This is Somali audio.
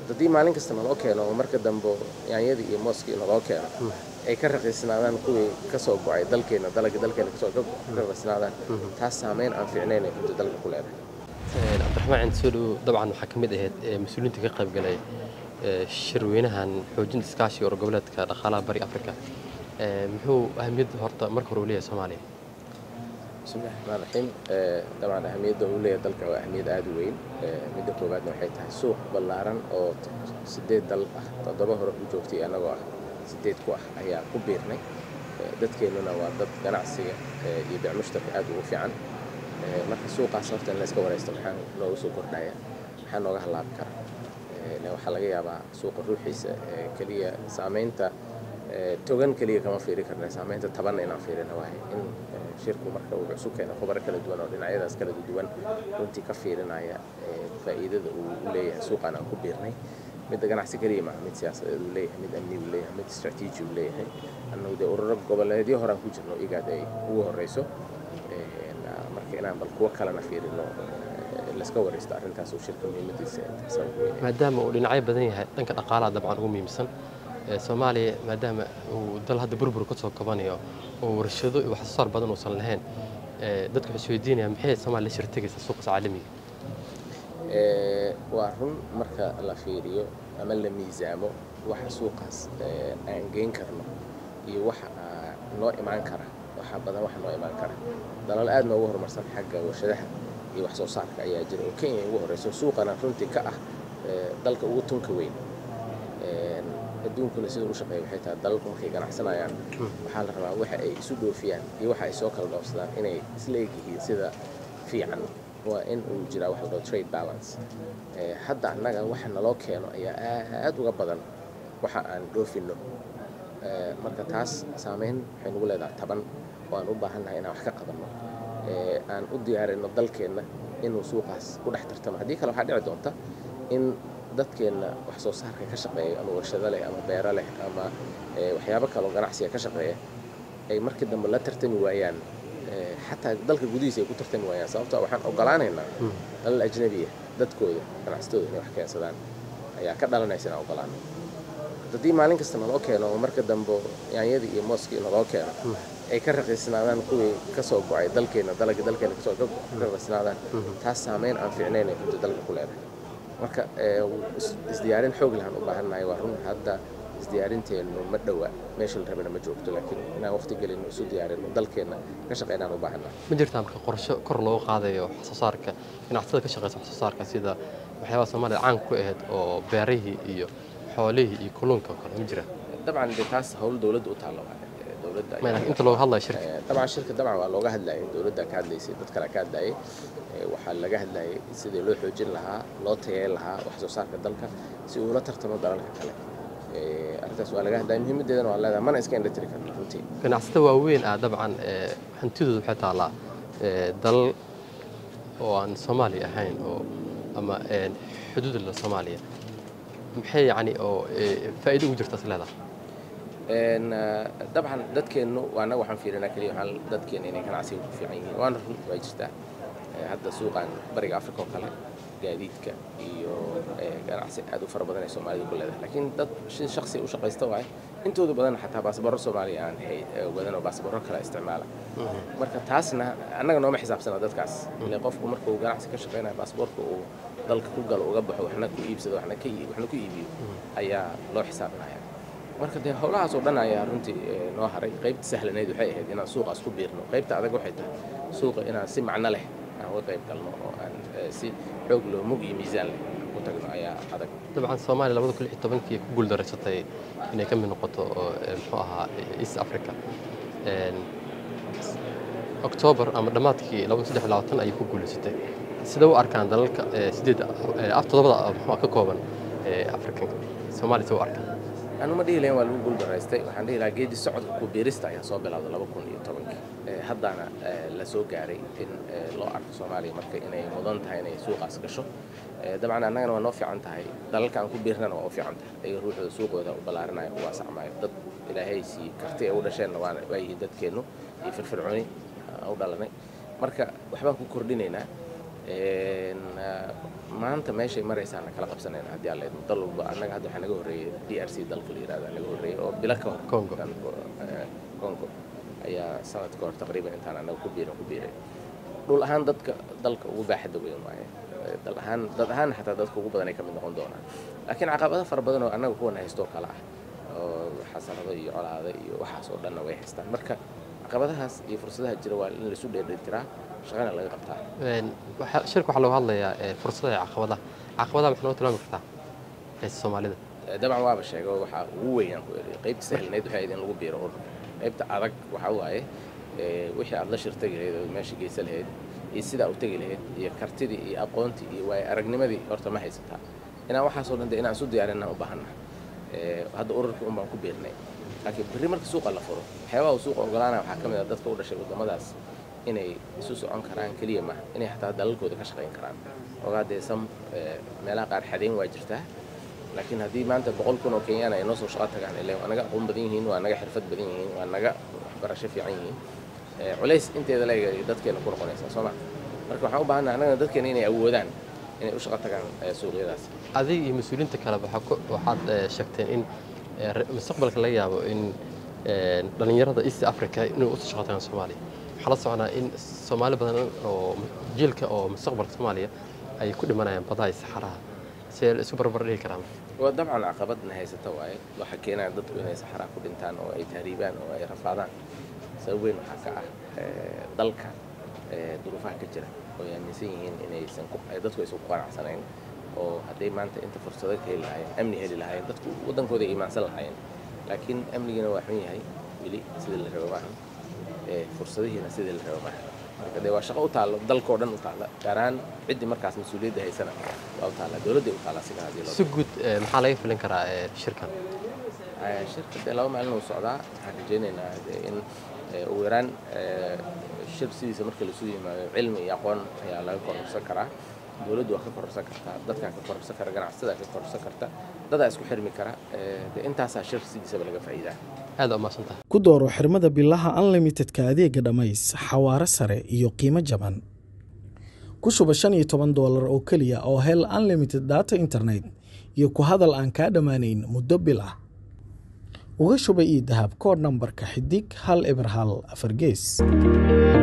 haddii maalin kasta naloo keeno oo marka dambe yaanyadii iyo mooskii naloo keeno ay ka raqiisnaadaan kuwii ka soo go-ay dalkeena dalagii dalkeena kasoo ka raqiisnaadaan taas saameyn aan fiicnayn ay runtii dalka ku leedahay cabdiraxmaan cindi soo dhow dabcan waxaa ka mid ahayd mas-uuliyiinta ka qayb galay shirweynahan xoojinta iskaashiga or goboleedka dhaqaalaha bari afrika muxuu ahamiyadda horta marka hore u leeyahay soomaaliya bismillahi raxmaan raxiim dabcan ahamiyadda uu leeyahay dalka waa ahamiyad aada u weyn midda koowaadna waxay tahay suuq ballaaran oo sideed dal ah toddoba hore u joogtay annagoo ah sideed ku ah ayaa ku biirnay dadkeennuna waa dad ganacsiga iyo bicmushtarka aad ugu fiican marka suuqaas horta in la iska waraysto maxaa noogu soo kordhaya maxaa nooga halaabi kara waxaa laga yaabaa suuqa ruuxiisa keliya saamaynta togan keliya kama fiiri karna saamaynta tabanna inaan fiirina waaye in shirku marka uu cusub keena khubaro kala duwan oo dhinacyadaas kala duwan runtii ka fiirinaya faa'iidada uu u leeyahay suuqaan aan ku biirnay midda ganacsi keliya maaha mid siyaasadeed uu leeyahay mid amni uu leeyahay mid istraatiiji uu leeyahay annagu dee ururo goboleedyo horaan ku jirno igaad ay ugu horreyso marka inaan bal kuwo kalena fiirino laska waraysto arrintaas uu shirka muhiimadiisa maadaama uu dhinacyo badan yahay dhanka dhaqaalaha dabcan ugu muhiimsan soomaaliya maadaama uu dal hadda burbur ka soo kabanayo oo warshado iyo wax soo saar badan uusan lahayn dadku waxay isweydiinaya maxay soomaaliya la shirtegaysa suuqas caalamiga waa run marka la fiiriyo ama la miisaamo waxa suuqaas aan geyn karno iyo waxa noo imaan kara waxa badan waxa noo imaan kara dalal aad noogu horumarsan xagga warshadaha iyo wax soo saarka ayaa jira oo kenya ugu horreyso suuqana runtii ka ah dalka ugu tunka weyn adduunkuna sida u shaqeeya waxay tahay dalalku markay ganacsanayaan waxaa la rabaa waxa ay isu dhoofiyaan iyo waxa ay soo kala dhoofsadaan inay isla eg yihiin sida fiican waa in uu jiraa wax la dhaho trade balance hadda annaga waxa naloo keeno ayaa aad uga badan waxa aan dhoofinno marka taas saameyn waxay nagu leedahay taban oo aan u baahannahay inaan wax ka qabanno aan u diyaarinno dalkeenna inuu suuqaas ku dhex tartamo haddii kale waxaa dhici doonta in dadkeenna wax soo saarka ka shaqeeya ama warshado leh ama beero leh ama waxyaabo kaloo ganacsiga ka shaqeeya ay markii dambe la tartami waayaan xataa dalka gudihiisa ay ku tartami waayaan sababto waxaan ogolaanaynaa dalal ajnabiya dadkooda ganacsatooda inay wax keensadaan ayaa ka dhalanaysa inaan ogolaano haddii maalin kasta naloo keeno oo marka dambe yaanyadii iyo mooskii naloo keeno ay ka raqiisnaadaan kuwii ka soo go-ay dalkeena dalagii dalkeena kasoo ka raqiisnaadaan taas saameyn aan fiicnayn ay runtii dalka ku leedahay marka isdiyaarin xoog lahaan u baahannahay waa run hadda isdiyaarinteenu ma dhowa meesha la rabana ma joogto laakiin inaan waqti gelino isu diyaarino dalkeenna ka shaqeynaan u baahannahay ma jirtaa marka qorsho kor loogu qaadayo wax soo saarka ganacsatada ka shaqeysa wax soo saarka sida waxyaabaha soomaalida caan ku ahayd oo beerihii iyo xoolihii iyo kalluunka oo kale ma jiraan dabcan de taas hawl dowladda u taalla waa dowladda inta looga hadlayo shirka dabcan shirka dabcan waa looga hadlayay dowladda ka hadlaysay dad kale ka hadlayay waxaa laga hadlayay sidii loo xoojin lahaa loo tayeyn lahaa wax soo saarka dalka si uula tartamo dalalka kale arrintaas waa laga hadlayay muhiimaddeedana waa leedahay mana iska indhatiri karno runtii ganacsato waaweyn ah dabcan hantidooda waxay taallaa dalal oo aan soomaaliya ahayn oo ama xuduud la soomaaliya maxay yacni oo faa'iido ugu jirta is leedahay dabcan dadkeennu annaga waxaan fiirinaa keliya waxaan dadkeena inay ganacsiga ku fiican yihiin waana run waa jirtaa hadda suuqan bariga afrika oo kale gaadiidka iyo ganacsi aad u fara badan ay soomaalida ku leedahay laakiin dad si shaksi u shaqaysta waaye intooda badan xataa baasabaro soomaaliya aan wadan oo baasabaro kale isticmaala marka taasna annaga nooma xisaabsana dadkaas ile qofku markuu ganacsi ka shaqaynayo baasaboorka uu dalka ku galo uga baxo waxna ku iibsado waxna ku iibiyo ayaa loo xisaabinaya marka dee howlahaas oo dhan ayaa runtii noo haray qaybta sahlanayd waxay ahayd inaan suuqaas ku biirno qaybta adag waxay tahay suuqa inaan si macno leh aan uga qayb galno oo aan si xoog loo mug iyo miisaan leh ku tagno ayaa adag dabcan soomaaliya labada kun lix iyo tobankii ku guuldareysatay inay ka mid noqoto muxuu ahaa east africa oktoobar ama dhammaadkii labada saddex labaatan ayay ku guulaysatay sida u arkaan dalalka sideed toddobada muxuu ka kooban afrikanka soomaaliya sida u arkaan anu ma dhihi lahayn waa lagu guuldaraystay waxaan dhihi lahaa geedi socodka ku biirista ayaa soo bilowda laba kun iyo tobankii haddana la soo gaaray in loo arko soomaaliya marka inay mudan tahay inay suuqaas gasho dabcan annagana waa noo fiican tahay dalalka aan ku biirnana waa u fiican tahay ayaga ruuxooda suuqooda u ballaarinaya u waasacmaayo dad ilaahay sii karti ay u dhasheenna waa waa yihiin dadkeennu iyo firfircooni u dhalanay marka waxbaan ku kordhinaynaa maanta meeshay maraysaana kala qabsanayna haddii aan leedno dal walba annaga hadda waxaa naga horreeyey d r c dalka la yihahda naga horreeyey oo bilo ka hor Congo. congo ayaa sanad ka hor taqriiban intaan annaga ku biirin ku biiray dhul ahaan dadka dalka ugu baaxadda weyn waaye dal ahaan dad ahaan xataa dadka ugu badan ay ka mid noqon doonaan laakiin caqabado fara badan oo annaga kuwana haystoo kale ah oo xasarado iyo colaado iyo waxaas oo dhanna way haystaan marka caqabadahaas iyo fursadaha jira waa in laisu dheerdheertiraa shaqana laga qabtaa Een, waxaa- shirka waxaa looga hadlayaa ee, fursadaha iyo caqabadaha caqabadaha maxaa noo tilmaami kartaa haysta soomaalida dabcan waaba sheego waxaa ugu weynaan ku eri qaybta sahlanayd waxay ahayd in lagu biiro urur qaybta adag waxaa waaye ee, wixii aad la shirtagi lahayd oo meesha geysa lahayd iyo sidaa u tegi lahayd iyo kartidii iyo aqoontii iyo waayo aragnimadii horta ma haysataa inaan waxaasoo dhan de inaan isu diyaarinaan u baahanna hadda ururkii un baan ku biirnay laakiin berri marka suuqa la furo waxyaabaha uu suuqa ogolaanaya waxaa ka mid ah dadka u dhashay waddamadaas inay isu socon karaan keliya maaha inay xataa dalalkooda ka shaqayn karaan ogaa dee sam ee, meelaha qaar xadeyn waa jirtaa laakiin haddii maanta boqol kun oo kenyaan ay noo soo shaqo tagaan ile waa naga aqoon badan yihiin waa naga xirfad badan yihiin waa naga waxbarasho fiican yihiin ee, culays inteeda leeg ay dadkeena ku noqonaysaa soo ma marka waxaan u baahannaha annagana dadkeena inay awoodaan inay u shaqo tagaan ee, suuqyadaas adiga iyo mas-uuliyiinta kale waxaa ku- waxaad eh, sheegteen in eh, re- mustaqbalka laga yaabo in eh, dhallinyarada east africa inay usoo shaqo tagaan soomaaliya waxaa la soconaa in soomaali badan oo jiilka oo mustaqbalka soomaaliya ay ku dhimanayaan badaha iyo saxaraha see la isu barbar dhigi karaan waa dabcan caqabadna haysata waaye waxaa keenaya dadku inay saxaraa ku dhintaan oo ay tahriibaan oo ay rafaadaan sabab weyn waxaa ka ah ee, dalka ee, duruufaha ka jira oo ay aaminsan yihiin inaysan ku- ay dadku aysan ku qanacsanayn oo hadday maanta inta fursado ka heli lahaayeen amni heli lahaayeen dadku waddankooda ay iimaansan lahaayeen laakiin amnigiina waa xun yahay weli sidii la rabo maaha ee, fursadihiina sidii la rabo maaha marka dee waa shaqo u taallo dalkoo dhan u taalla gaar ahaan ciddii markaas mas-uuliyadda haysana waa u taalla dowladday u taalla siga haddii loo si guud eh, maxaa laga filin karaa eh, shirkan Ee, shirka dee laba maalin uu socdaa waxaan rajaynaynaa dee in ee, ugu yaraan ee, shir sidiisa marka lasu yimaado cilmi iyo aqoon ayaa laga kororsan karaa dowladdu waa ka kororsan kartaa dadkaa ka kororsan kara ganacsatada ka kororsan karta dadaa isku xirmi kara ee, dee intaasaa shir sidiisaba laga faa'iidaa aad umaasan tahay ku dooro xirmada bilaha unlimitedka adeega dhammays xawaare sare iyo qiimo jaban ku shuba shan iyo toban doolar oo keliya oo hel unlimited data internet iyo ku hadal aan kaa dhammaanayn muddo bil ah uga shuba ii dahab koodh nambarka xidig hal eber hal afar gees